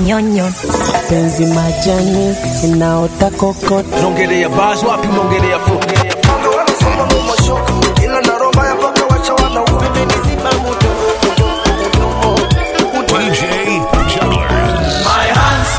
nyonyo penzi majani inaota kokot Unaongelea bars wapi unaongelea flow? DJ Jugglers. My hands.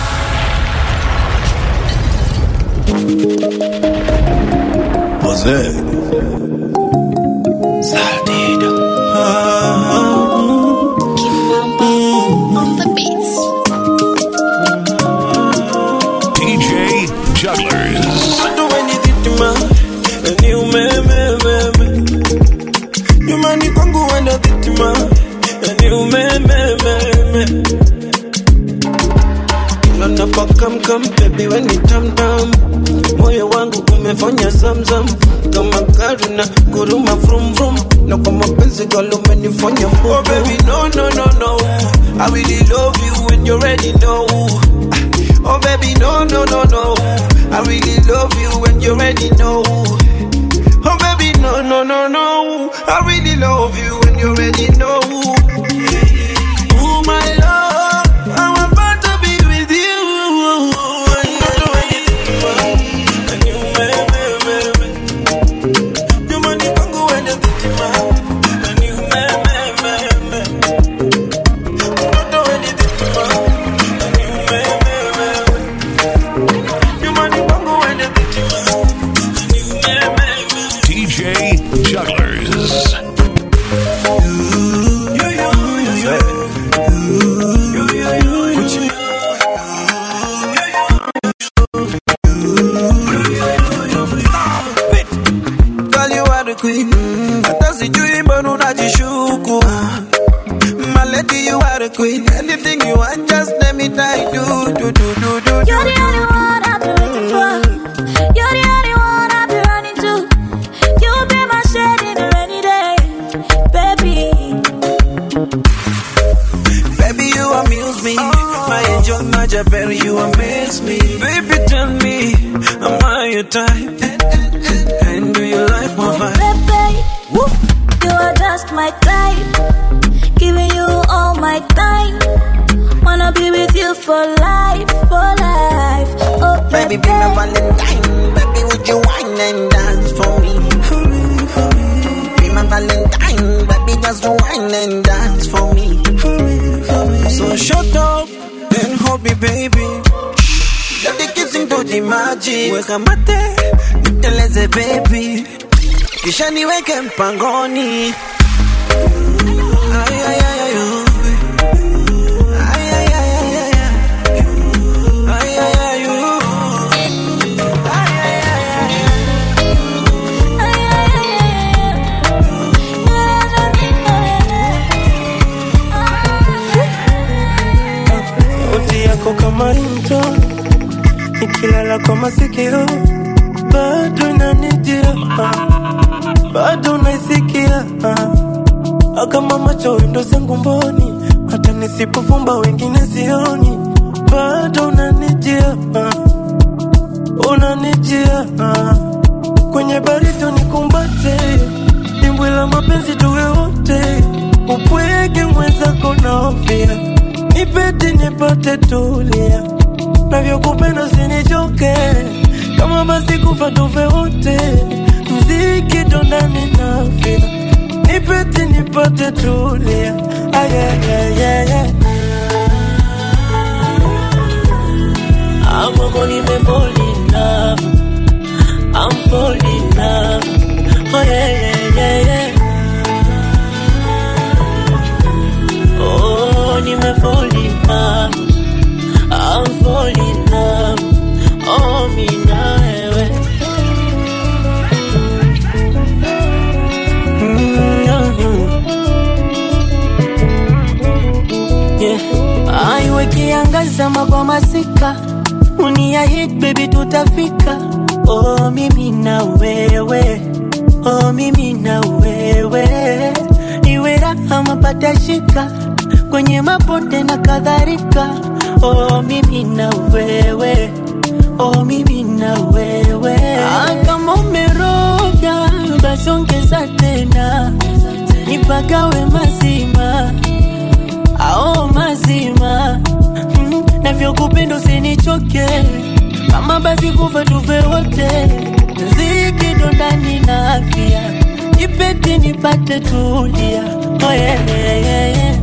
DJ Jugglers. do anything to my and you me me me me nyumbani kwangu wenda dhitima and you me me me me kila napakamkam baby when you tam tam moyo wangu umefanya zamzam kama gari na guruma vrum vrum na kwa mapenzi galo umenifanya mbubu oh baby no no no no I really love you when you already know Oh baby, no, no, no, no. I really love you when you already know. Oh baby, no, no, no, no. I really love you when you already know. Ooh, my love, I'm about to be with you. And you do anything, and you me, me, me, me. You money kwangu when you think it, and you me, me, me, me. You do anything, and you me, me, me, me. You money kwangu when you think it, and you me, me, me. DJ Jugglers. Girl, you are the queen. Hata sijui mbona unajishuku. My lady, you are the queen. Anything you want, just let me die. Do, do, do, do, do, do. You're the only one I've been waiting for. You're the only one I've been running to. You'll be my shade in a rainy day, baby. Baby, you amuse me. My angel, my Jabber, you amaze me. Baby, tell me, am I your type? And do you like my vibe? Baby, you are just my type. Giving you all my time. Wanna be with you for life, for life. Oh, Baby, baby, be my Valentine. Baby, would you wine and dance for me? For me, for me. Be my Valentine. Baby, just wine and dance for me. For me, for me. So shut up and hold me, baby. Let the kissing do the magic. Weka mate, niteleze baby. Kisha niweke mpangoni. Ay, ay, ay, ay, oh. Ay, ay, ay, ay, ay, ay. Ay, ay, ay, oh. Ay, ay, ay, ay, ay. sauti yako kama rinto ikilala kwa masikio bado inanijia ah, bado naisikia ah. kama macho windo zangu mboni hata nisipofumba wengine sioni bado unanijia ah, unanijia ah. kwenye baridi nikumbate dimbwi la mapenzi tuwe wote upweke mwenzako naofia nipete nipate tulia navyokupenda sinichoke kama basi kufa tufe wote mziki tondani nafia nipete nipate tulia ayayayaya amoko nimefall in love I'm falling in love oh yeah yeah yeah yeah Oh, nimefall in love. I'm falling in love. Oh, mi na wewe. Yeah. Aiwe kiangaza magwa masika uniahit baby tutafika oh mimi na wewe oh mimi na wewe iwe raha mapata shika kwenye mabonde na kadhalika oh mimi na wewe oh mimi na wewe ah, kama umeroga basi ongeza tena nipagawe mazima ao mazima mm, navyo tuchoke kama basi kufa tufe wote ziki ndani na afya ipeti nipate tulia oh, yeah, yeah, yeah, yeah.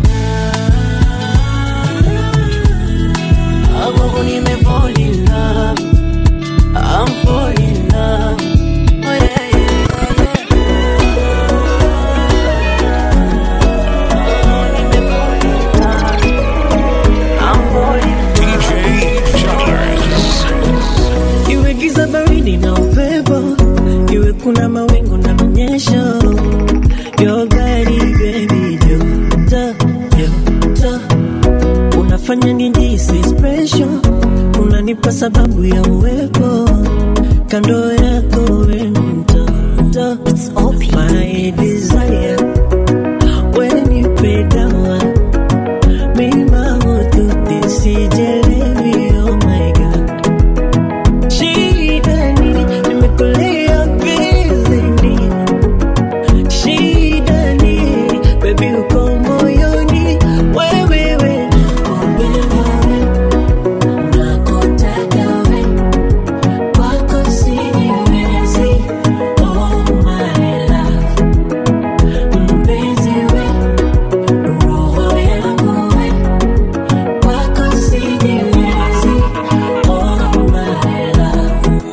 Agogo nime fall in love I'm fall in love oh, yeah, yeah, yeah. DJ Jugglers. Iwe giza baridi na upepo, iwe kuna mawingu na mnyesho, your gari baby joto joto, unafanya nijisi special, unanipa sababu ya uwepo kando yako we mtoto, it's my desire, when you pay down mima motuti sijelewi, oh my god Shida ni nimekulia bizini, shida ni baby uko moyoni, wewe we wewe nakutaka we kwako sijiwezi, oh my love mpenzi we roho yangu we kwako sijiwezi, oh my love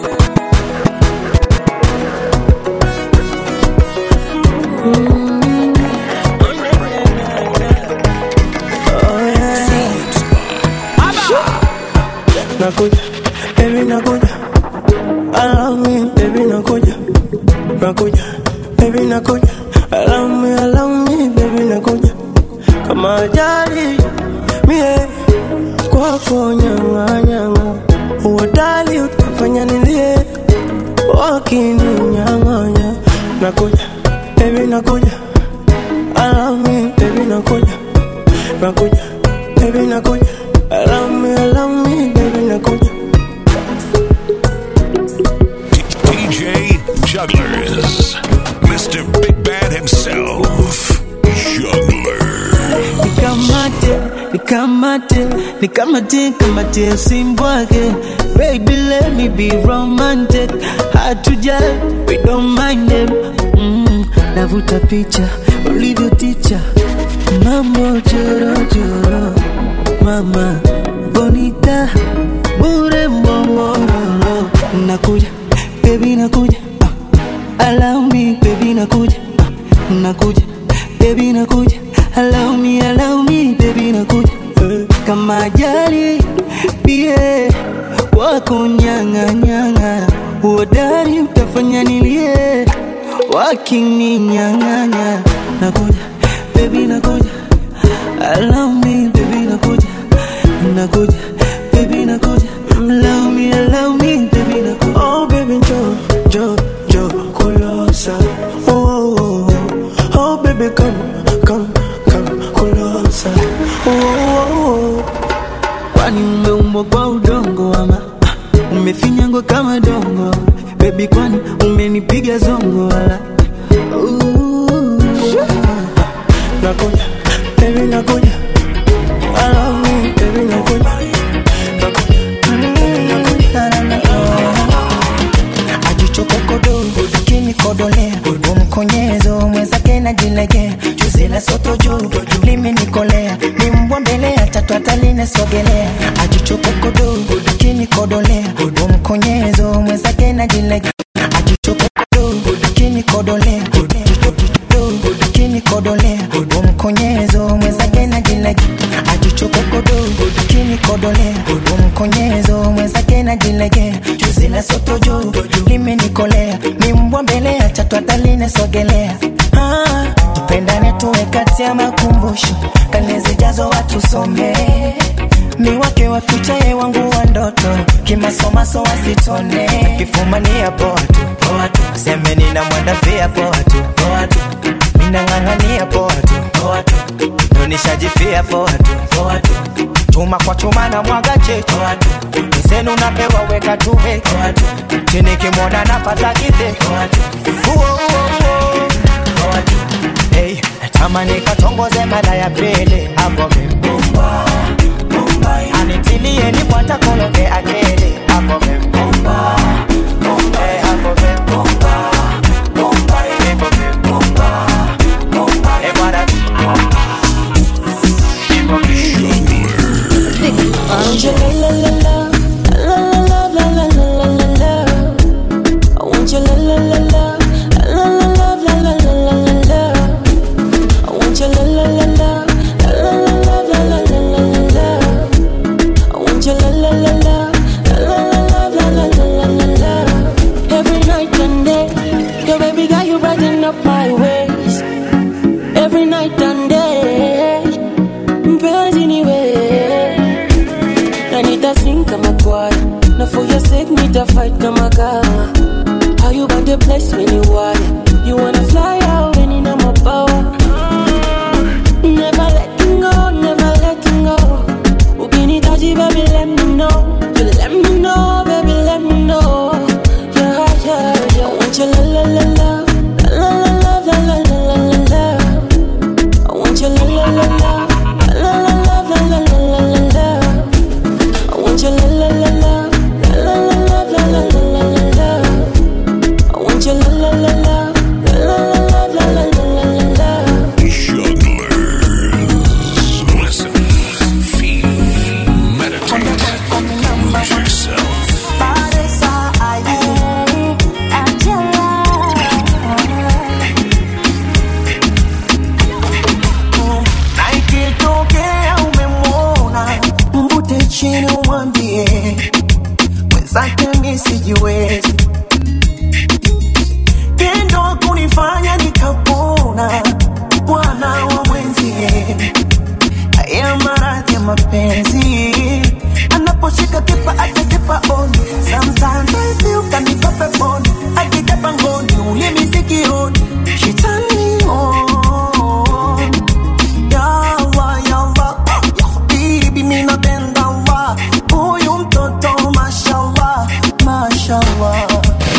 nakuja baby nakuja allow me baby nakuja nakuja baby nakuja allow me allow me baby nakuja kama ajali mie kwako nyanga nyanga uodali utafanya nilie wakininyang'anya nakuja baby nakuja allow me baby nakuja nakuja baby nakuja allow me allow me baby nakuja DJ Jugglers. Mr. Big Bad himself. Juggler. nikamate nikamate nikamate kamate usimbwake baby let me be romantic hard to judge we don't mind them mm, navuta picha ulivyo ticha mambo chorojoro mama bonita bure momororo nakuja baby nakuja ah, allow me baby nakuja ah, nakuja baby nakuja allow me allow me baby nakuja eh, kama ajali pie wako nyanga nyanga uodari utafanya nilie wakininyang'anya nakuja baby nakuja allow me baby nakuja nakuja baby nakuja allow me allow me baby nakuja oh baby jo jo jo kulosa oh, oh, oh. oh baby come come come kulosa oh, oh, oh. kwani umeumbwa kwa udongo ama ah, umefinyangwa kama dongo bebi kwani umenipiga zongo wala Ooh. nakuja baby nakuja allow me baby nakuja ajichokokodo kinikodolea umkonyezo mwenzake najilegea juzi la soto juu limenikolea ni mbwa mbele ya tatu atalinesogelea ajichokokodo kinikodolea umkonyezo mwenzake najilegea ajichokokodo kinikodolea kinikodolea umkonyezo mwenzake najilegea ajichokokodo kinikodolea umkonyezo mwenzake najilegea juzi la soto juu limenikolea ni mbwa mbele ya tatu atalinesogelea ah, tupendane tuwe kati ya makumbusho kane zijazo watusomee mi wake wafichaye wangu wa ndoto kimasomaso wasitone kifumania poa tu poa tu semeni na mwandafia poa tu poa tu minang'ang'ania poa tu poa tu nonishajifia poa tu poa tu chuma kwa chuma na mwaga chetu poa tu msenu napewa weka tuwe poa tu chini kimwona napata kite poa tu uo uo uo poa tu hey, tamani katongoze mara ya pili hapo mibumba ani nitilie nipwata kologe akili hapo vembomba bomba hapo vembomba bomba ipo vembomba bomba e bwana Want you la la la la la la la la la la la la. I want you la la la la la la la la la la la la la. I want you la la la la la la la la la la la la la. I want you la la la la la la la la la la la la. Every night and day, your baby got you brighten up my ways. Every night and day, mpenzi ni wewe na nitasing kama kwaya na for your sake nitafight kama kaa how you about the place when you want you wanna fly out and in my power never letting go never letting go ukinitaji baby let me know you let me know baby let me know yeah yeah yeah I want you la la la la la la la la la la la la la I want you la la la la la la la la la la la la la I want you la la la la la la la la la la la la la. I want you la la la la la la la la la la la la la. Jugglers. Listen, feel, meditate, lose yourself. na ikitokea umemwona mvute chini umwambie mwenzake mi sijiwezi tendo kunifanya nikapona bwana wa mwenzie haya maradhi ya mapenzi anaposhika kipa atasipa oni sometimes I feel kanipa peponi akija pangoni ulimi sikioni she turn me on yawa yawa ya habibi mi napenda wa huyu mtoto mashallah mashallah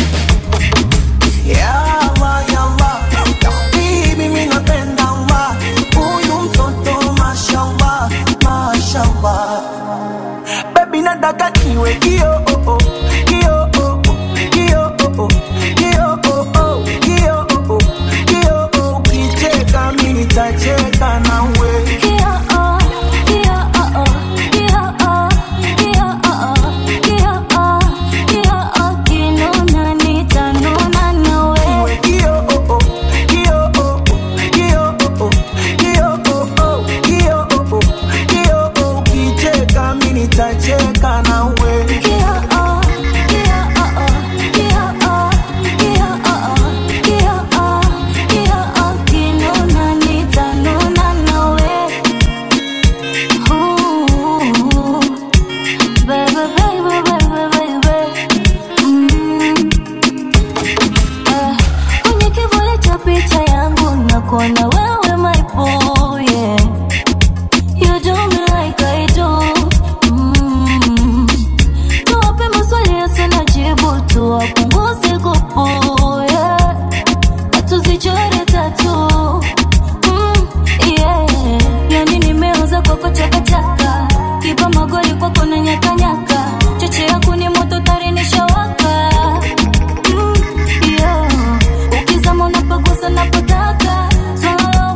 yawa yawa ya habibi mi napenda wa huyu mtoto mashallah mashallah baby nataka niwe kio oh, oh, kio oh, oh, kio oh, oh, kio oh, oh, kio oh, oh, kio oh, ukicheka mi nitacheka nawe Iwe kio oh, oh, kio oh, oh, kio oh, oh, kio oh, oh, kio oh, oh, kio oh, ukicheka mi nitacheka nawe kwenye kivuli cha picha yangu nakuona wewe my boy yeah. You do me like I do mm. Tuwape maswali yasina jibu tuwapunguze kupu yeah. Tuzichore tatu mm, yeah. Yani nimeuza kwako chakachaka kipa magoli kwako na nyakanyaka cheche yako ni moto tarinisha waka mm, yeah. Ukizama unapagusa napotaka swala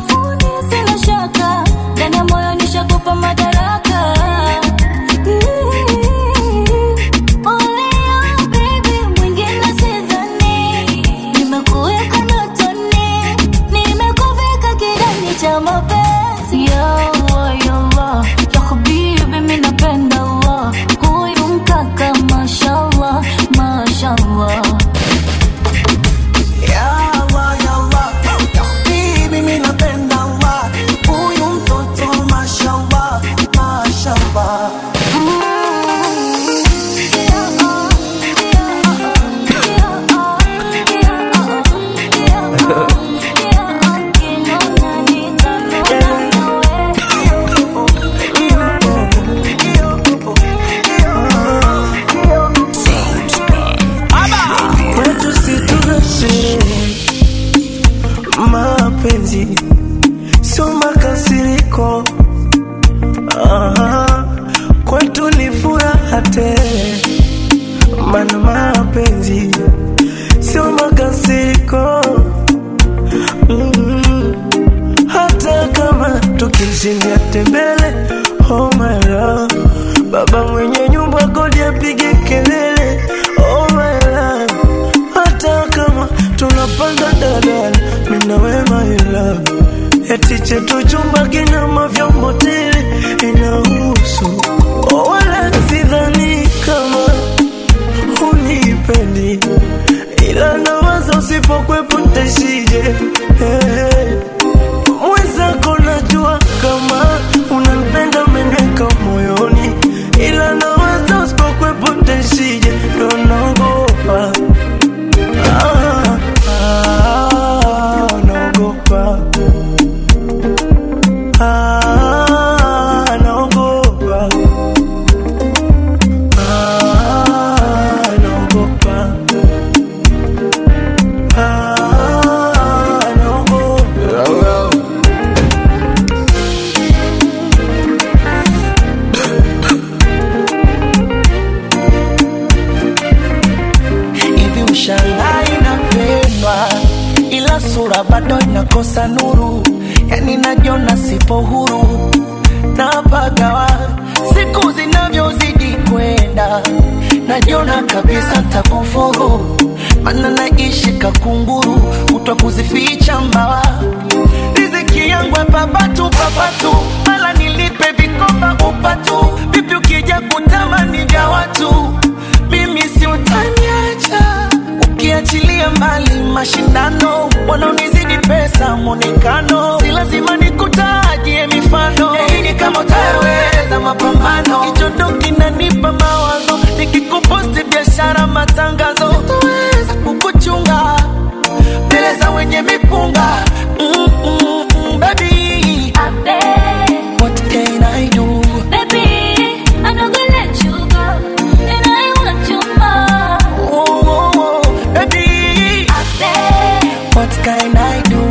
chini ya tembele oh my love baba mwenye nyumba kodi apige kelele oh my love hata kama tunapanda dadala mina we my love eti chetu chumba kina mavyombo tele inahusu oh, wala sidhani kama unipendi ila nawaza usipokwepo ntashije hey. mwenzako najua kama unanipenda meneka moyoni ila nawaza usipokwepo ntashije ndo naogopa ah, ah, naogopa ah, naogopa ah, naogopa ah, naogopa hivi ushangai napendwa ila sura bado inakosa nuru yani najiona sipo huru napagawa siku zinavyozidi kwenda najiona kabisa ntakufuru mana naishi kakunguru kutwa kuzificha mbawa riziki yangu papatu papatu mala nilipe vikoba upatu vipi ukija kutamani vya watu mimi si utaniacha ukiachilia mbali mashindano wanaonizidi pesa mwonekano si lazima nikutajie mifano yaini kama utaweza mapambano hicho ndo kinanipa mawazo nikikuposti biashara matangazo sitoweza kukuchunga mbele za wenye mipunga mm, mm, mm, baby what can I do oh, oh, oh, baby what can I do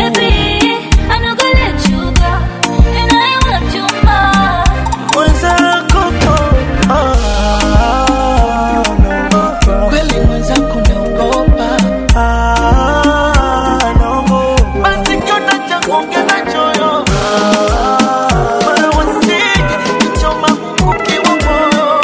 mwenzako oh, ah, naogopa kweli mwenzako naogopa ah, naogopa basi kiota cha kuongeza choyo Wala wasije kuchoma mkuki wa moyo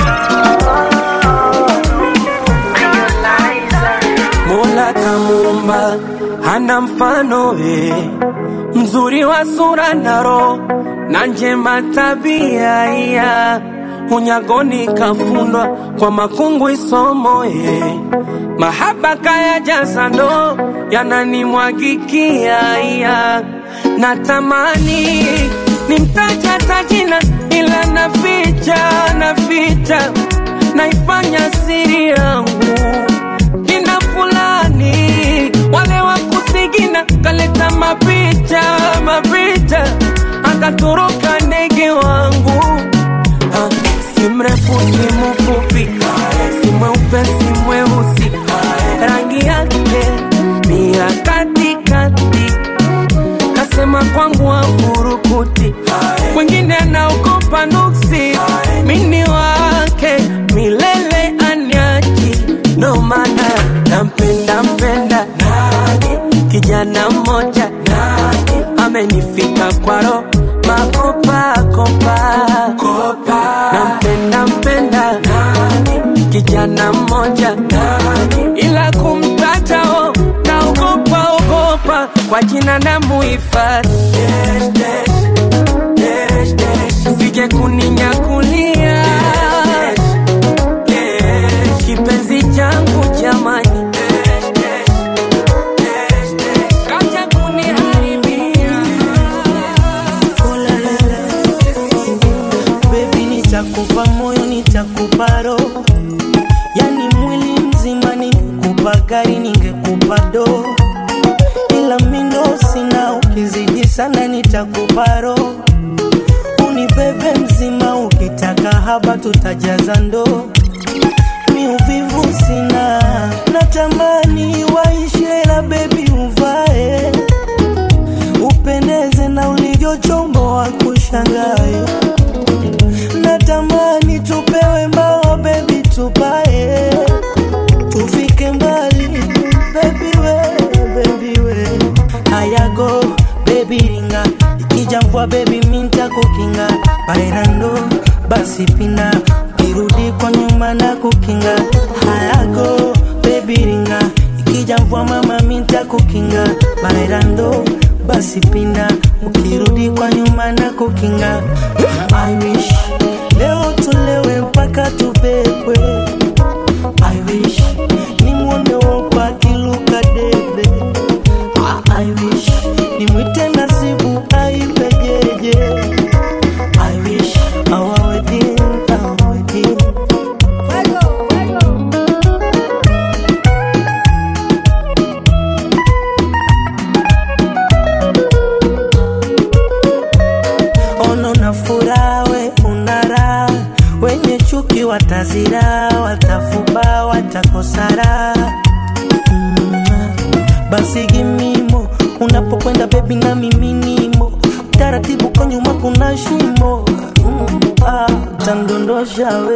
Mola kamuumba hana mfano we, mzuri wa sura na roho na njema tabia iya unyagoni kafundwa kwa makungu isomo ye mahaba kaya jaza ndo yananimwagikia iya natamani nimtaja tajina ila naficha naficha naifanya siri yangu kina fulani wale wa kusigina kaleta mapicha mapicha akatoroka ndege wangu Ah, si mrefu si mfupi si mweupe si mweusi rangi yake ni ya katikati kasema kwangu afurukuti kwengine anaogopa nuksi mini wake milele anyachi ndo maana nampenda mpenda kijana mmoja amenifika kwaro makopakopa nampenda mpenda kijana mmoja ila kumtatao naogopa ogopa kwa jina na muhifadhi sije kuninyakulia kipenzi changu jamani kaja kuniharibia Baby, nitakupa moyo, nitakupa roho, yani mwili mzima. Ningekupa gari, ningekupa do, ila mindo sina. Ukizidi sana, nitakupa roho, unibebe mzima. Ukitaka haba, tutajaza ndoo. Mi uvivu sina, natamani waishe, la baby uvae, upendeze na ulivyochomboa kushangae natamani tupewe mbao bebi tupae tufike mbali bebi we bebi we hayago bebi ringa ikija mvua bebi minta basi pinda ukirudi kwa nyuma na kukinga hayago baby ringa ikija mvua mama minta kukinga bailando basi pinda ukirudi kwa nyuma na kukinga I wish leo tulewe mpaka tubebwe I wish nimwone wopa akiluka debe Ah, I wish nimwite nasibu aipejeje I wish our wedding, our wedding ono na furaha we unara wenye chuki watazira watafuba watakosara mm, basi gimimo unapokwenda bebi na miminimo taratibu kwa nyuma kuna shimo mm, ah, tandondosha we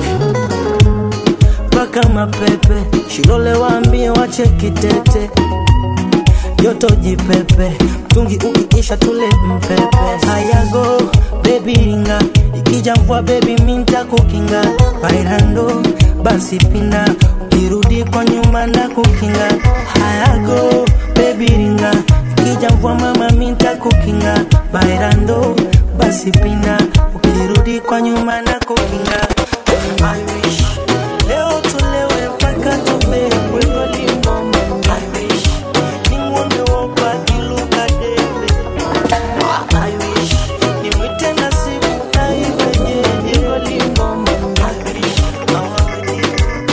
mpaka mapepe shilole waambie wache kitete joto jipepe mtungi ukiisha tule mpepe hayago bebi ringa ikija mvua bebi minta kukinga bailando basi pinda ukirudi kwa nyuma na kukinga hayago bebi ringa ikija mvua mama minta kukinga bailando basi pinda ukirudi kwa nyuma na kukinga I wish leo tulewe mpaka tubebwe I wish nimwone wopa akiluka debe I wish nimwite nasibu aiwenyeje I wish awawenye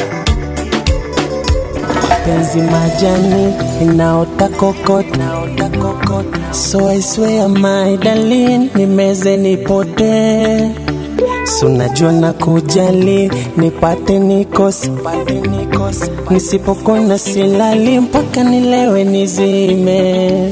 penzi majani inaota kokot so I swear my darling nimeze nipote sunajua na kujali nipate nikose nisipokona silali mpaka nilewe nizime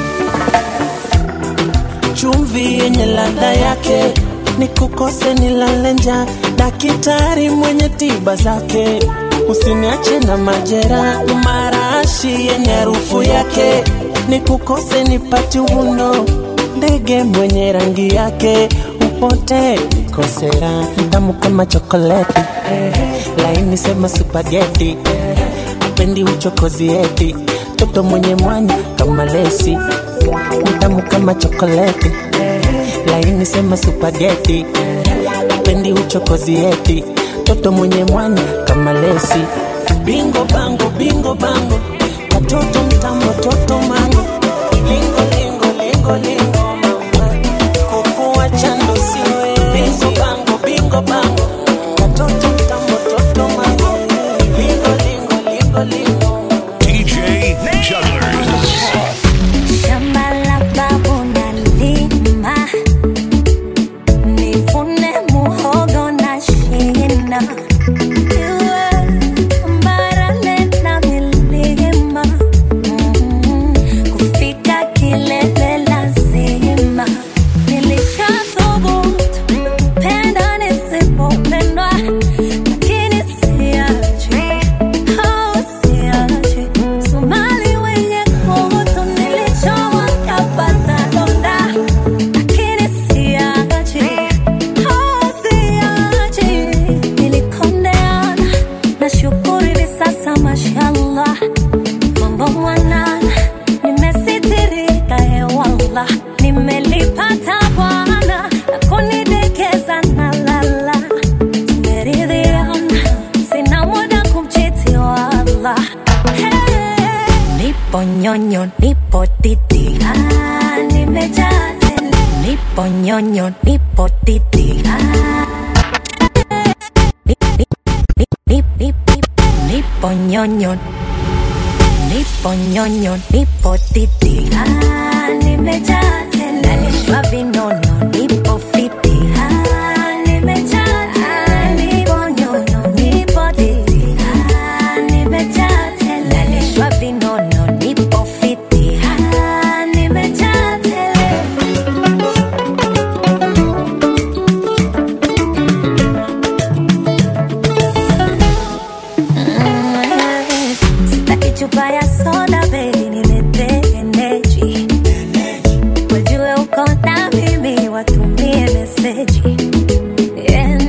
chumvi yenye ladha yake nikukose nilale njaa dakitari mwenye tiba zake usiniache na majera marashi yenye harufu yake nikukose nipati uvuno ndege mwenye rangi yake upote nikosera tamu kama chokoleti laini sema supageti pendi uchokozi eti toto mwenye mwanya kama lesi tamu kama chokoleti laini sema supageti pendi uchokozi eti toto mwenye mwanya kama lesi bingo bango bingo bango katoto mtambo toto mango lingo lingo lingo lingo mama kukuwa chando siwe bingo bango bingo bango katoto mtambo toto mango lingo lingo lingo lingo DJ Jugglers. Shamba la babu nalima, nivune muhogo na shina. Iwe tambarare na milima, mm, kufika kilele lazima. Nilishathubutu kupenda nisipopendwa, lakini siachi, oh, siachi. Somali wenye kutu nilichowa kapata donda, lakini siachi, oh, siachi. Nilikondeana, nashukuru hivi sasa mashallah, mambo mwanana, nimesitirika hewallah, nimelipata Bwana na kunidekeza na lala tumeridhiana, sina muda kumchiti wala. Hey, nipo nyonyo, nipo titi, ah, nimejaa tele. Nipo nyonyo, nipo titi, ah. Nip- nip- nip- nip- nip- nip- Nipo nyonyo Nipo nyonyo, nipo titi ah, nimejaa tele nalishwa vinono, nipo fiti ah, nimejaa tele nipo nyonyo, nipo titi ah, nimejaa tele nalishwa vinono, nipo fiti ah, nimejaa tele Sitaki chupa ya soda baby, nilete energy. Wajue uko na mimi, watumie meseji.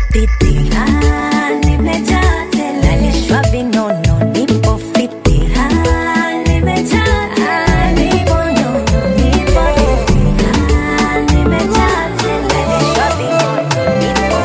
titi ah, nimejaa tele nalishwa vinono nipo fiti ah, nimejaa tele nipo nono nipo titi ah, nimejaa tele nalishwa vinono nipo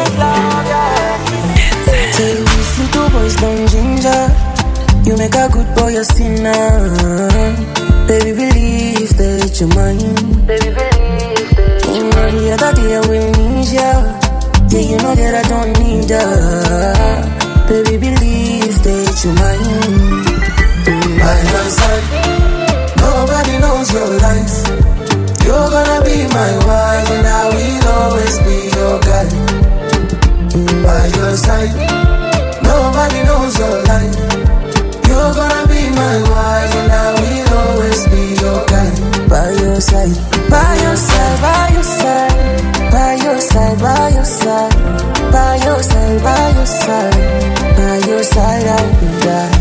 Say you see two boys don't ginger. You make a good boy a sinner. Baby, believe that you're mine. Baby, believe that you're mine. Every other day I will need ya. Yeah, you know that I don't need ya. Baby, believe that you're mine. By my side, nobody knows your life. You're gonna be my wife, and I will always be your guy. By your side, nobody knows your life. You're gonna be my wife, and I will always be your guy. By your side, by your side, by your side, by your side, by your side, by your side, by your side, by your side, I will die.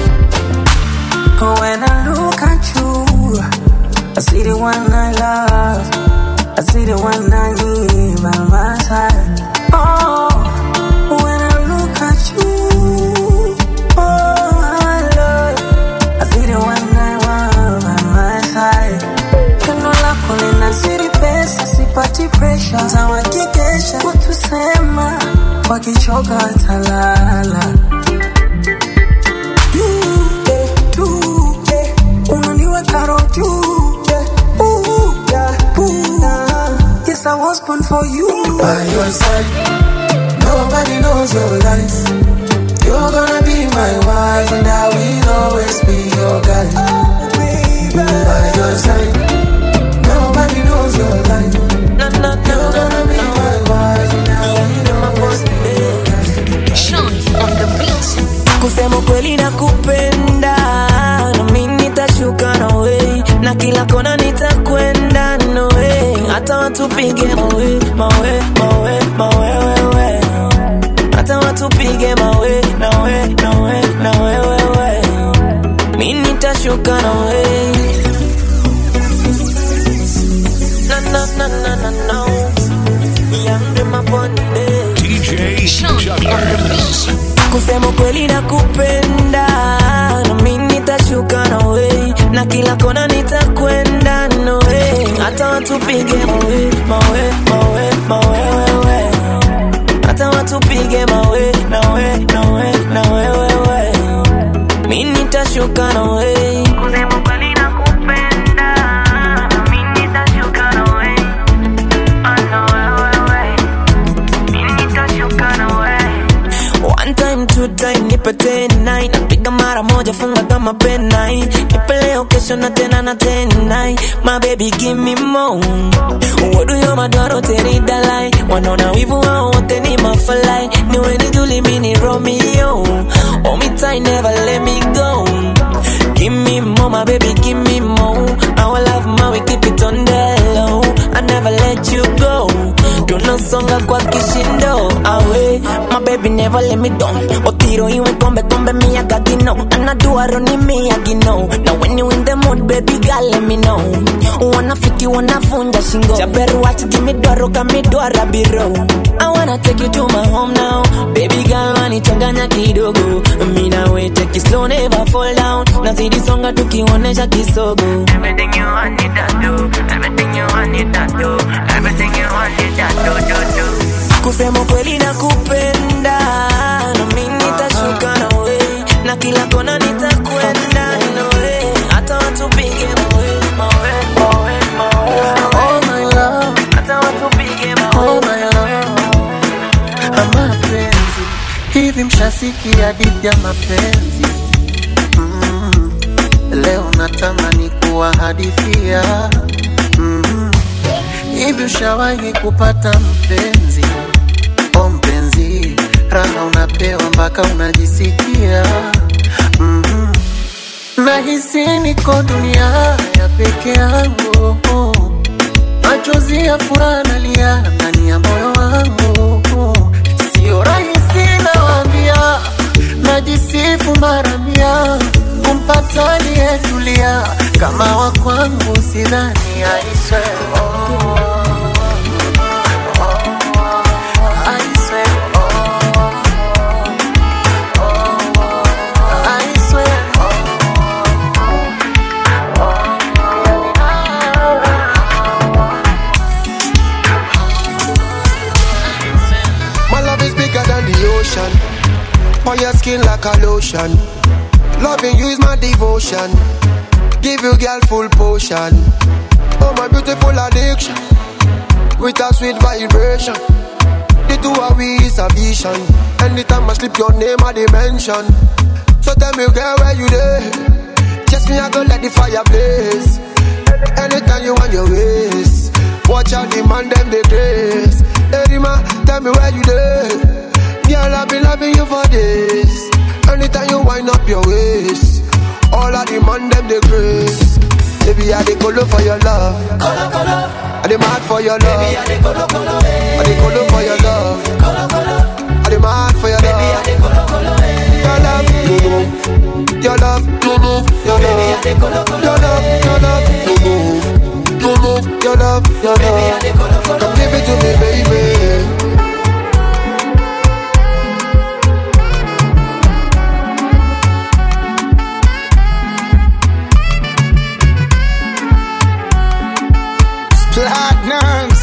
When I look at you, I see the one I love, I see the one I need by my side. Oh, when I look at you, oh my love, I see the one I want by my side. Kando lako linazidi pesa, sipati pressure, tawakikesha kutusema, wakichoka watalala. You, eh, tu, eh, unaniweka roho juu, eh, ooh, yeah, ooh. Yes, I was born for you. By your side, nobody knows your life. You're gonna be my wife, and I will always be your guy. By your side, nobody knows your life. You're gonna be my wife, and I will always be your guy. Sean on the beat kusema kweli nakupenda na mimi nitashuka nawe na kila kona nitakwenda nawe hata watupige mawe mawe mawe mawe wewe hata watupige mawe nawe nawe nawe wewe mimi nitashuka nawe na na na na na na yambe mabonde DJ Jugglers. kusema kweli nakupenda na mimi nitashuka nawe na kila kona nitakwenda nawe hata watupige mawe mawe mawe mawe wewe hata watupige mawe nawe nawe nawe wewe mimi nitashuka nawe kusema kweli nakupenda na mimi nitashuka nawe One time, two time, nipe tenai napiga mara moja funga kama penai nipe leo kesho na tena na tenai my baby give me more Wodu yo madoro teri dalai wanaona wivu wao wote ni mafalai niwe ni Julie mini Romeo hold me tight never let me go give me more my baby give me more our love my we keep it on the low I never let you go tunasonga kwa kishindo awe my baby never let me down otiro iwe kombe kombe miyagagino anaduaro ni miyagino na when you in the mood baby girl let me know wanafiki wanavunja shingo chaberuach gimidwaro kamidwara biro I wanna take you to my home now baby girl manichanganya kidogo mina we take it slow never fall down nazidi songa tukionyesha kisogo everything you want it that do everything you want it that do everything you want it that do do do kusema kweli nakupenda na mimi nitashuka nawe na kila kona nitakwenda nawe hata watupige mawe mawe mawe mawe Oh my love, hata watupige mawe oh my love. Mapenzi hivi, mshasikia hadithi ya mapenzi mm. Leo natamani kuwahadithia mm. Hivi ushawahi kupata mpenzi? O mpenzi, raha unapewa mpaka unajisikia mm. Nahisi niko dunia ya peke yangu machozi ya furaha nalia ndani ya moyo wangu, sio rahisi nawaambia, najisifu mara mia kumpata aliyetulia kama wa kwangu, sidhani aiswe, aiswe emotion. On your skin like a lotion. Loving you is my devotion. Give you girl full potion. Oh my beautiful addiction. With a sweet vibration. The two of we is a vision. Anytime I slip your name I dimension. So tell me girl where you there? Just me I go let the fire blaze. Anytime you want your ways. Watch out the man them the grace. Hey man, tell me where you there? Girl I be loving you for days. Anytime you wind up your waist. All of the man them the grace. Baby, I dey colo for your love. Colo, colo. I dey mad for your love. Baby, I dey colo, colo. I dey colo for your love. Colo, colo. I dey mad for your love. Baby, I dey colo, colo. Your love, no, no. Your love, no, no. Your love, Baby, I dey colo, colo. Your love, your love, no, no. No, no. Your love, your love. Baby, I dey colo, colo. Come give it to me, baby. Platinums.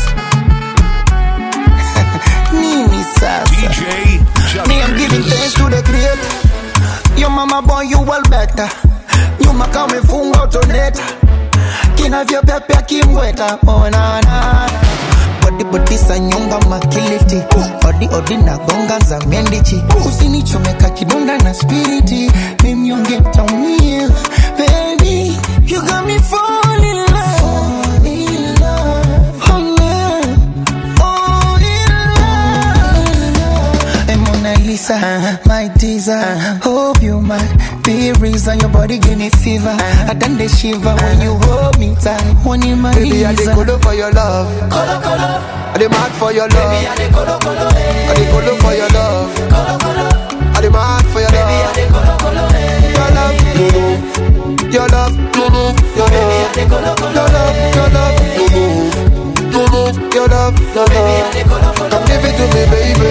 Nini sasa. Me, I'm giving thanks to the creator. Your mama boy, you well better. Nyuma kama umefunga utoneta. Kinavyopepea kimweta. Oh, na, na. Body body sa nyonga makiliti odi odi na gonga za mendichi usinichomeka kidonda na spiriti mimnyonge taumia baby you got me fall in love fall in love oh, yeah. oh, in love and Mona Lisa, my teaser. Hope you might be reason your body give me fever. I done the shiver when you hold me tight. One in my Baby, I dey colo for your love. Colo, colo. I dey mad for your love. Baby, I dey colo, colo. I dey colo for your love. Colo, colo. I dey mad for your love. Baby, I dey colo, colo. Your love, no, no. Your love, no, no. Your love, Baby, I dey colo, colo. Your love, your love, no, no. No, no. Your love, your love. Baby, I dey colo, colo. Come give it to me, baby.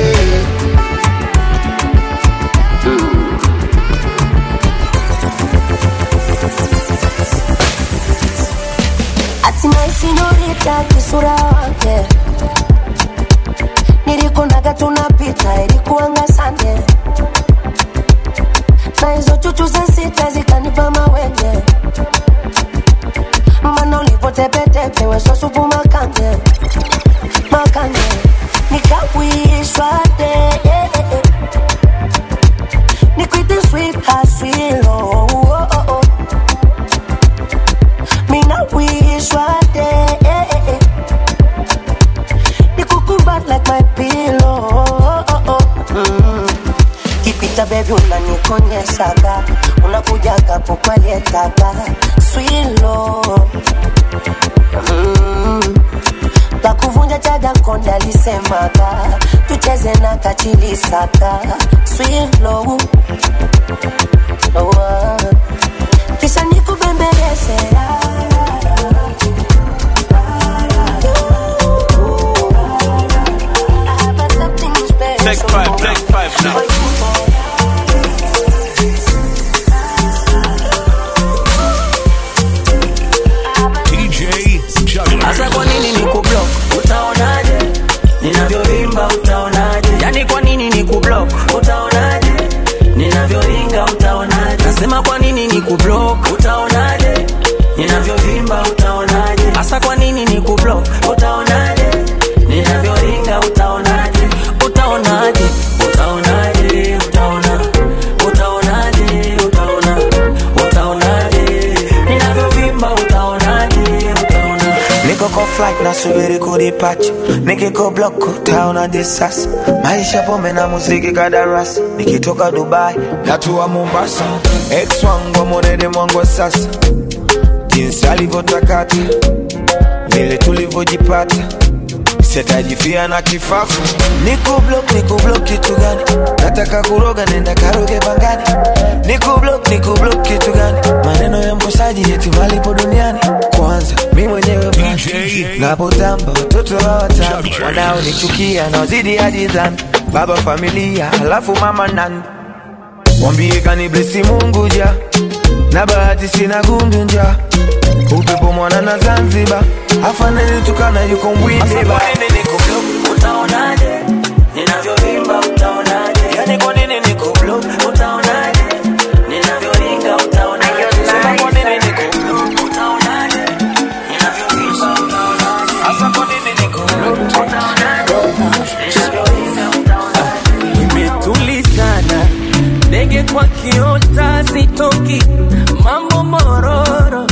hatimaye sinolita kisura wake nilikunaga tunapita ilikuanga sande na hizo chuchu za sita zikanipa mawenge mana ulipotepetepe wesosupu makanje makanje nikawishwa de nikwite sweet haswilo oh, oh, oh. Mina wish one day You could come back like my pillow mm. Kipita baby unanikonyeshaga Unakujaga pokwalietaga Swilo mm. La kuvunja chaga konde alisemaga Tucheze na kachilisaka Swilo oh, ah. Kisha nikubembeleze Take five, take five now. DJ Juggler. Hasa kwa nini ni kublock? Utaonaje? Ninavyovimba utaonaje? Yani kwa nini ni kublock? Utaonaje? Ninavyoringa utaonaje? Nasema kwa nini ni kublock? Utaonaje? Ninavyovimba utaonaje? Hasa kwa nini ni kublock? Utaonaje? Ninavyoringa utaonaje? Utaonaje? Utaonaje? Utaona. Utaonaje? Utaona. Utaonaje? Ninavyovimba utaonaje? Utaona. Niko kwa flight nasubiri kudipacha, nikiko block utaona disasi. Maisha pombe na muziki kadarasi, nikitoka Dubai natua Mombasa. Ex wangu amonede mwangu wa sasa, jinsi alivyotakata, vile tulivyojipata sitajifia na kifafu. Niko block, niko block kitu gani? Nataka kuroga, nenda karoge bangani. Niko block, niko block kitu gani? Maneno ya mkosaji eti malipo duniani. Kwanza mi mwenyewe basi napotamba, watoto hawatamba, wanaonichukia naozidi hadi dhambi. Baba familia, halafu mama nani? Mwambie kaniblesi Mungu ja na bahati sina gundu nja upepo mwana na Zanzibar afanani tukana yuko mbwinde ba Utaonaje? Ninavyovimba utaonaje? Yani kwa kwa kiota sitoki mambo mororo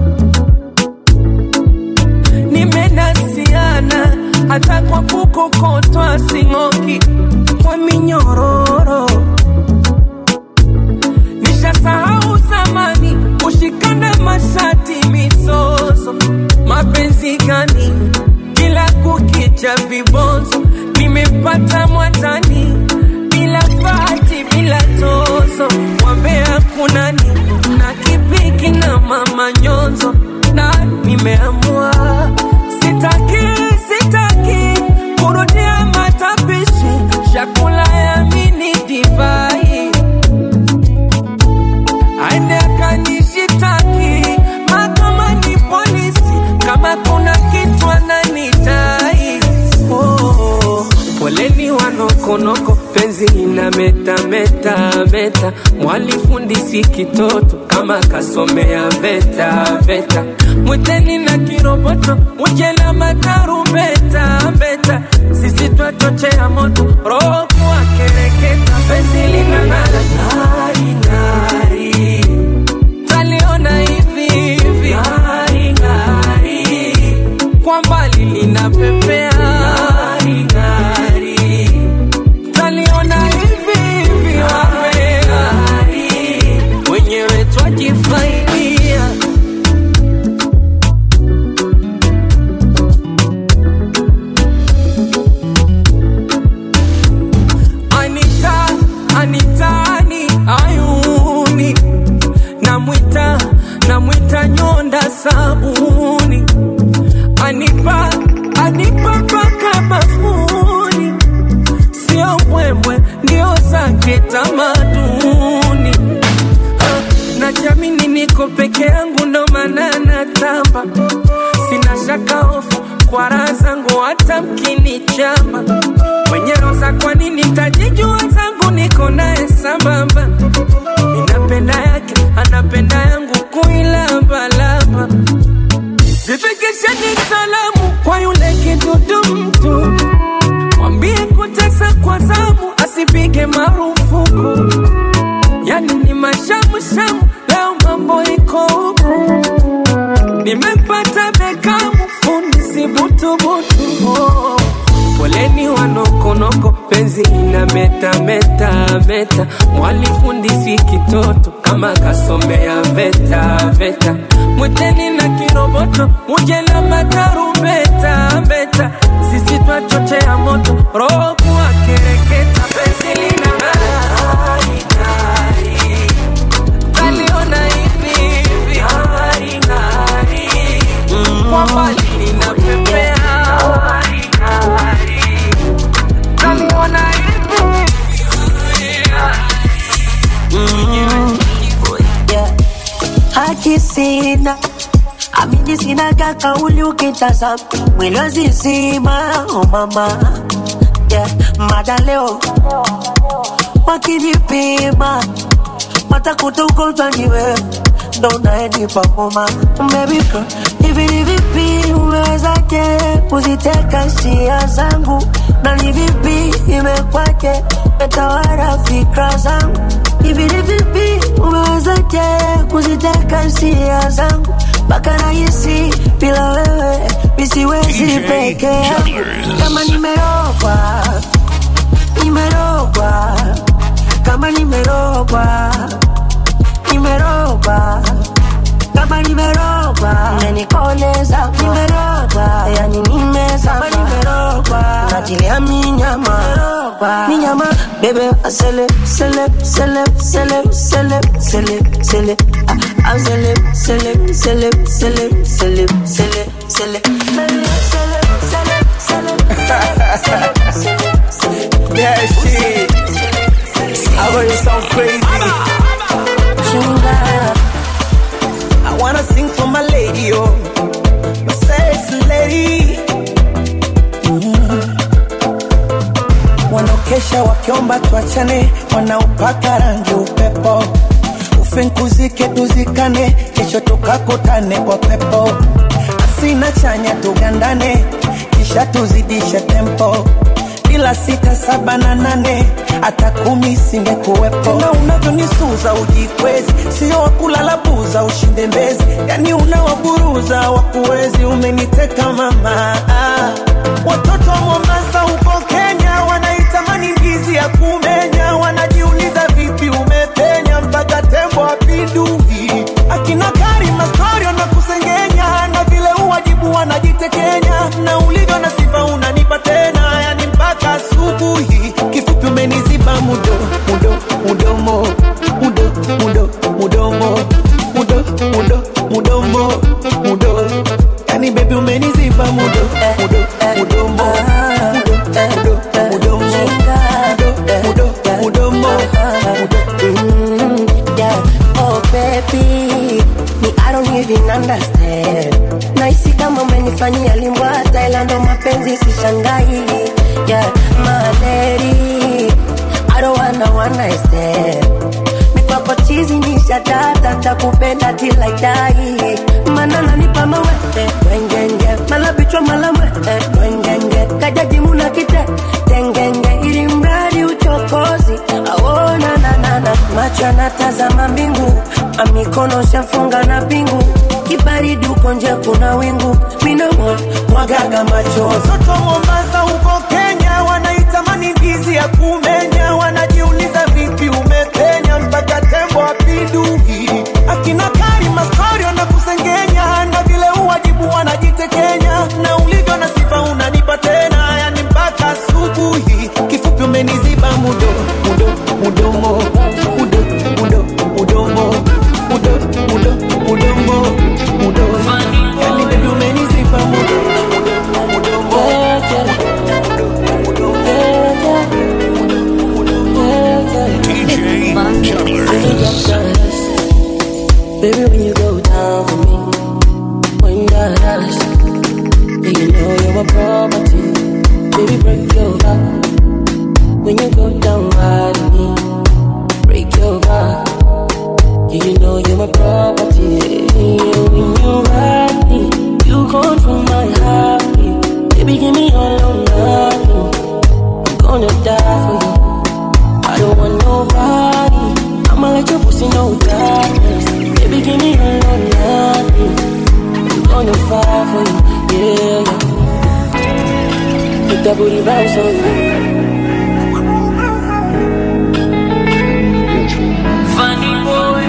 nimenasiana hata kwa kukokotwa sing'oki kwa minyororo nishasahau zamani kushikana mashati misoso mapenzi gani kila kukicha vibonzo nimepata mwatani bila fati bila tozo wambea kunani na kipiki na mama nyonzo na nimeamua sitaki sitaki kurudia matapishi chakula ya mini divai aende akanishitaki mahakamani polisi kama kuna kitu ananitai oh, poleni wanokonoko penzi ina meta meta meta mwalifundisi kitoto kama kasomea veta veta mwiteni na kiroboto muje na matarumbeta mbeta sisi twachochea moto roho kuwa kereketa penzi lina ng'ara ng'ari ng'ari taliona hivi hivi ng'ari ng'ari kwa mbali linapepea ng'ari ng'ari taliona hivi hivi wapea wenyewe twajifaidia Anita, Anitani, ayuni namwita namwita nyonda sabuni anipa anipa mpaka bafuni sio mbwembwe ndio zake tamaduni Ah, najamini niko peke yangu ndo maana natamba sina shaka hofu kwa raha zangu hata mkinichamba mwenye roza kwa nini tajijua zangu niko naye sambamba ninapenda yake anapenda yangu kuilambalamba zifikisheni salamu kwa yule kidudu mtu mwambie kutesa kwa zamu asipige marufuku yani ni mashamushamu leo mambo iko huku nimepata bekamu fundi sibutubutu oh. poleni wanokonoko penzi ina meta meta meta mwalifundisi kitoto kama kasomea veta veta mwiteni na kiroboto muje na matarumbeta mbeta sisi twachochea moto roho kuwa kereketa penzi lina ng'ari ng'ari taliona hivi hivi ng'ari ng'ari kwa mbali linapepea ng'ari ng'ari taliona hivi haki sina amini sina kakauli ukitazama mwili wazizima oh mama yeah. mada leo wakinipima watakuta ugonjwa ni wewe ndo unaenipa homa baby girl hivi ni vipi umewezaje kuziteka hisia zangu na ni vipi imekwaje metawala fikra zangu hivi ni vipi umewezaje kuziteka hisia zangu mpaka nahisi bila wewe misiwezi DJ peke yangu Jugglers. kama nimerogwa nimerogwa kama nimerogwa nimerogwa kama nimerogwa nanikoleza nimerogwa yani nimezama nimerogwa natilia minyama minyama bebe asele sele sele sele sele sele sele ah, ah, sele sele sele sele sele sele sele Yeah, shit. I got you sound crazy. I wanna sing for my lady, oh, my sexy lady. Mm. Wanaokesha wakiomba tuachane, wanaopaka rangi upepo, ufinkuzike tuzikane, kesho tukakutane kwa pepo, asina chanya tugandane, kisha tuzidishe tempo bila sita saba na nane hata kumi singekuwepo na unavyonisuza ujikwezi sio wakulala buza ushinde mbezi yani unawaburuza wakuwezi umeniteka mama ah. watoto wa mombasa huko kenya wanaitamani ndizi ya kumenya wanajiuliza vipi umepenya mpaka tembo apindui akina karima storio na kusengenya na vile uwajibu wanajitekenya na ulivyo na sifa unanipa tena yani mpaka asubuhi kifupi umeniziba mudo mudo mudomo mudo mudo mudomo mudo mudo mudomo mudo yani bebi umeniziba mudo mudo mudomo mudo mudo mudomo mudo mudo mudomo Mm, yeah. Oh baby, me I don't even understand. Naisi kama umenifanyia limbwa Thailand, ndo mapenzi sishangai. Yeah, my lady, I don't wanna one night stand. Mikwako chizi ni shatata, takupenda till I die. Mana nanipa mawete, wengenge, mala bichwa mala mwete, wengenge, kajaji muna kite, tengenge, ili mradi uchokozi, aona na na na, macho yanatazama mbingu, amikono shafunga na pingu, kibaridi uko nje kuna wingu, mina mwagaga macho watoto wa Mombasa huko Kenya wanaitamani ndizi ya kumenya, wanajiuliza vipi umepenya mpaka tembo apindui. Akina Karima storio na kusengenya, na vile uwajibu wanajitekenya, na ulivyo na sifa unanipa tena, yani mpaka asubuhi. Kifupi umeniziba mudo mudo mudomo mudo mudo mudomo mudo mudo mudomo mudo, yani baby umeniziba mudo DJ Juggler. Baby, when you go down for me, when that ass, yeah, you know you're my property. Baby, break your back. When you go down right on me, break your back. Yeah, you know you're my property. Yeah, when you ride me, you control my heartbeat. Baby, give me all or nothing. I'm gonna die for you. I don't want nobody. I'ma let your pussy know darkness. Baby, give me a lot, nothing. I'm gonna fight for you, yeah, yeah. Put that booty bounce on you. Funny boy.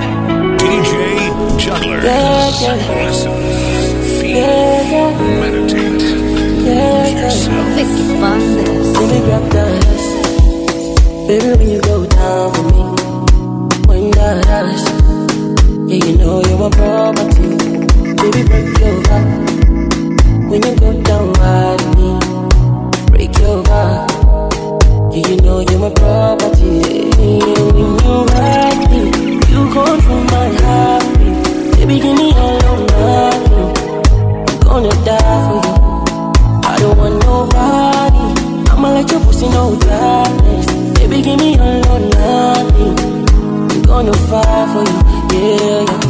DJ Juggler. Yeah, yeah. Listen, feel, Yeah, yeah. meditate. Yeah, yeah. Let me grab that ass. Baby, when you go down for me, when that ass, yeah, you know you're my property. Baby, break your back. When you go down right on me, break your back. Yeah, you know you're my property. Yeah, when you ride me, you control my heartbeat. Baby, give me all or nothing. I'm gonna die for you. I don't want nobody. I'ma let your pussy know darkness. Baby, give me all or nothing. I'm gonna fight for you, yeah, yeah.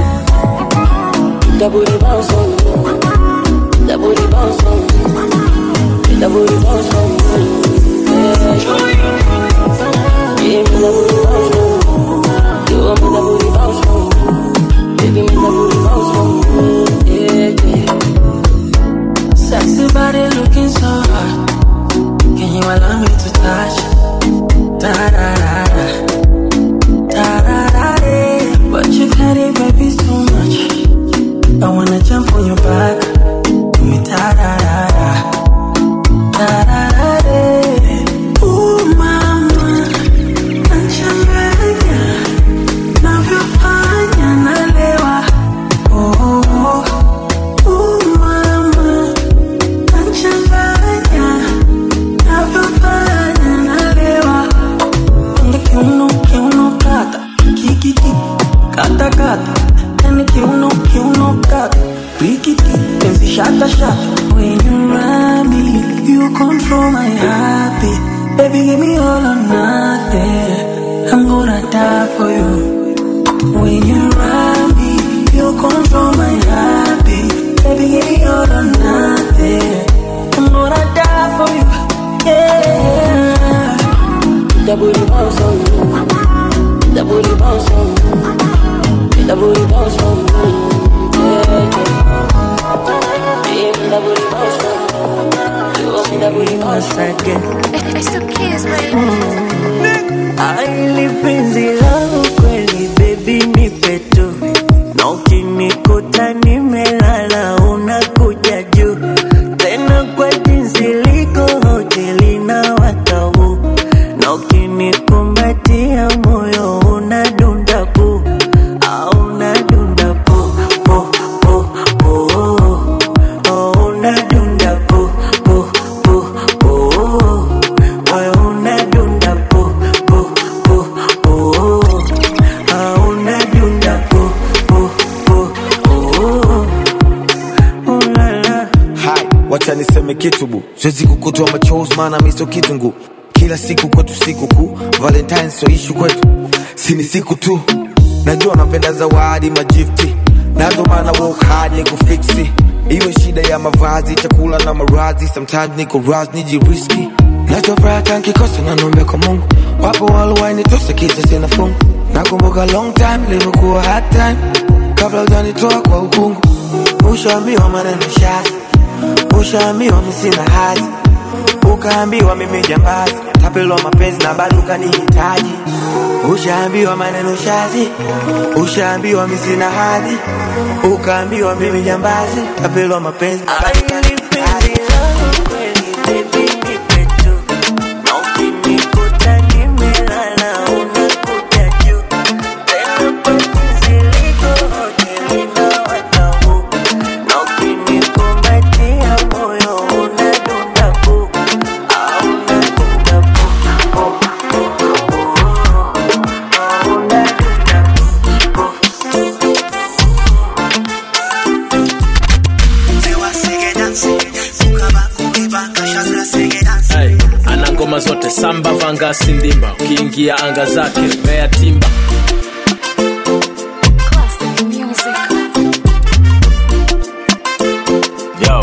That booty bounce on me. That booty bounce on me. That booty bounce on me. Yeah, yeah. Give me that booty bounce on me. You want me that booty bounce on me. Baby, me that booty bounce on me. Yeah, yeah. Sexy body looking so hot. Can you allow me to touch? Da da da da. Da da da da. But you carry baby too much. I wanna jump on your back. Do me da da da da. Da da da da. Ooh mama, nachanganya, navyofanya nalewa. Oh, oh, oh mama, nachanganya, navyofanya nalewa. Ende kiuno, kiuno kata, kikiki, kata kata. Ende kiuno, kiuno kata, wikiki, penzi shata shata. When you ride me, you control my heartbeat. Baby, give me all or nothing. I'm gonna die for you. When you ride me, you control my heartbeat. Baby, give me all or nothing. I'm gonna die for you. Yeah. bounce for me. Make that booty bounce for me. Yeah, yeah. Yeah, make that booty bounce for me. You make that booty bounce again. It's the kids, baby. Aili penzi langu kweli baby nipe tu na ukinikuta nimelala unakuja juu tena kwa jinsi liko hoteli na watabu na ukinikumbatia moyo unadunda pu au unadunda pu pu pu pu oh, unadunda pu pu pu pu moyo unadunda pu pu pu pu ah, unadunda pu pu pu pu ulala hai wacha niseme kitu bu siwezi kukutoa machozi maana miso kitungu kila siku kwetu siku kuu valentine so ishu kwetu sini siku tu najua napenda zawadi majifti nazo maana work hard ni kufiksi iwe shida ya mavazi chakula na marazi sometimes niko ras nijiriski nachofuraha nkikosa nanombe kwa mungu wapo waluwainitose kisa sina fungu nakumbuka long time ilivyokuwa hard time kabla ujanitoa kwa ukungu ushaambiwa maneno shazi ushaambiwa misina hazi ukaambiwa mimi jambazi tapelwa mapenzi na bado ukanihitaji ushaambiwa maneno shazi ushaambiwa misina hadhi ukaambiwa mimi jambazi tapelwa mapenzi na bado ukanihitaji Hey, ana ngoma zote samba vanga sindimba ukiingia anga zake mea timba Yo.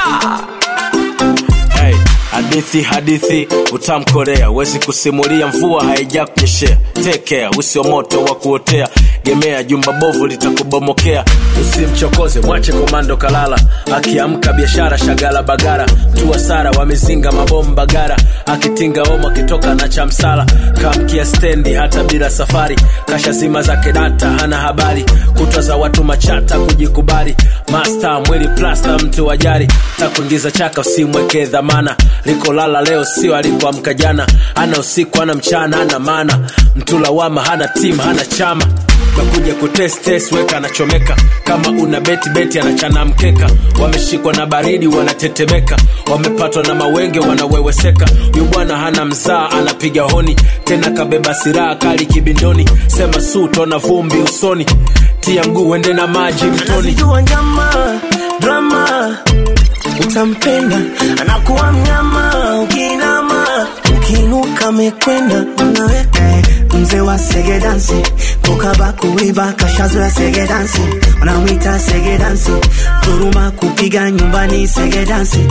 Hey, hadithi hadithi utamkorea wezi kusimulia mvua haija kunyeshea tekea usio moto wa kuotea gemea jumba bovu litakubomokea usimchokoze mwache komando kalala akiamka biashara shagala bagara mtu sara wamezinga mabomba gara akitinga omo akitoka na chamsala kamkia stendi hata bila safari kasha zima zake data hana habari kutwa za watu machata kujikubali masta mwili plasta mtu wajari takuingiza chaka usimweke dhamana likolala leo sio alikoamka jana ana usiku ana mchana ana maana mtu lawama hana timu hana chama nakuja kutestes weka anachomeka kama una beti beti anachana mkeka wameshikwa na baridi wanatetemeka wamepatwa na mawenge wanaweweseka huyu bwana hana mzaa anapiga honi tena kabeba siraha kali kibindoni sema su tona vumbi usoni tia mguu uende na maji mtoni anazijua njama drama utampenda anakuwa mnyama ukinama ukiinuka mekwenda nawe mzee wa sege dansi kukaba kuiba kashazoya sege dansi wanamwita sege dansi dhuruma kupiga nyumbani sege dansi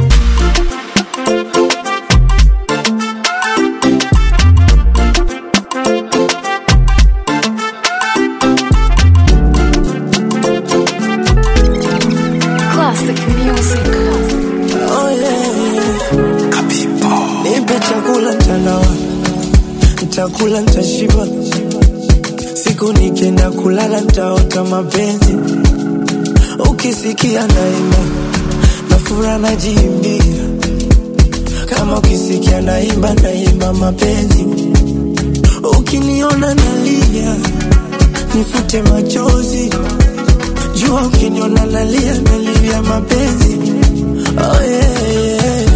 Classic music. Oh, yeah, yeah. Nipe chakula mtanawa ntakula ntashiba siku nikienda kulala ntaota mapenzi ukisikia naimba nafura najiimbia kama ukisikia naimba naimba mapenzi ukiniona nalia nifute machozi jua ukiniona nalia nalia mapenzi oh, yeah, yeah.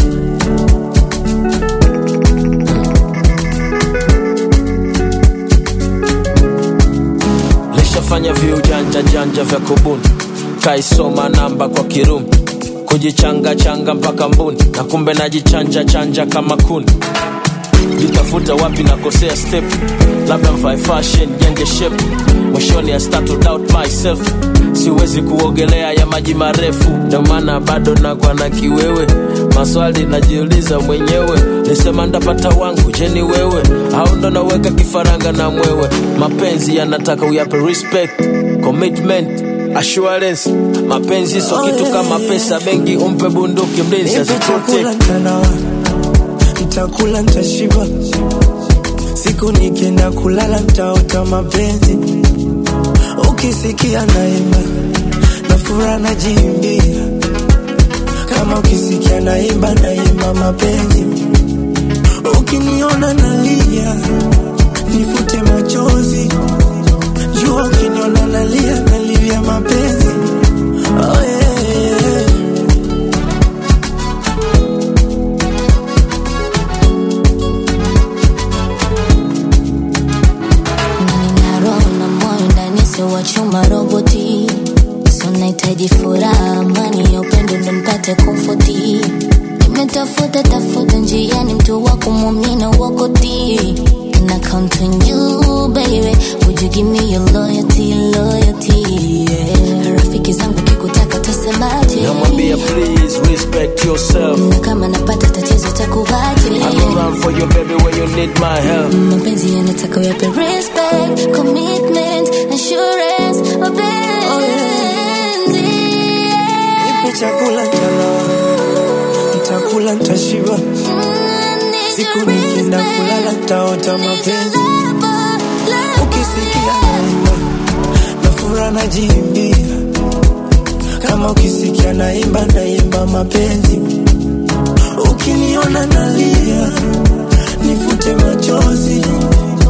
lishafanya viujanja janja vya kubuni kaisoma namba kwa kirumi kujichanga changa mpaka mbuni na kumbe najichanja chanja kama kuni jitafuta wapi nakosea step labda mvae fashion jenge shape mwishoni I start to doubt myself siwezi kuogelea ya maji marefu ndio maana bado nakwa na kiwewe maswali najiuliza mwenyewe nisema ndapata wangu je ni wewe au ndo naweka kifaranga na mwewe mapenzi yanataka uyape respect commitment assurance mapenzi so kitu kama pesa benki umpe bunduki mlinzi Nipe chakula asiprotect ntanawa, nitakula ntashiba, siku nikienda kulala ntaota mapenzi, ukisikia naimba na furaha najiimbia, kama ukisikia naimba naimba mapenzi, ukiniona nalia nifute machozi, jua ukiniona nalia nalia mapenzi oh, yeah, yeah. Nina roho na moyo ndani sio wa chuma roboti so nahitaji furaha amani ya upendo ndo mpate komfoti nimetafuta tafuta njiani mtu wa kumwamini wakoti And I count on you baby would you give me your loyalty loyalty yeah. rafiki zangu kikutaka tasemaje namwambia please respect yourself na kama napata tatizo takuvaje I go run for you baby when you need my help mapenzi yanataka uyape respect commitment assurance mapenzi Nipe chakula ntanawa, nitakula ntashiba, siku nikienda kulala ntaota mapenzi, ukisikia naimba na furaha najiimbia, kama ukisikia naimba naimba mapenzi, ukiniona nalia nifute machozi,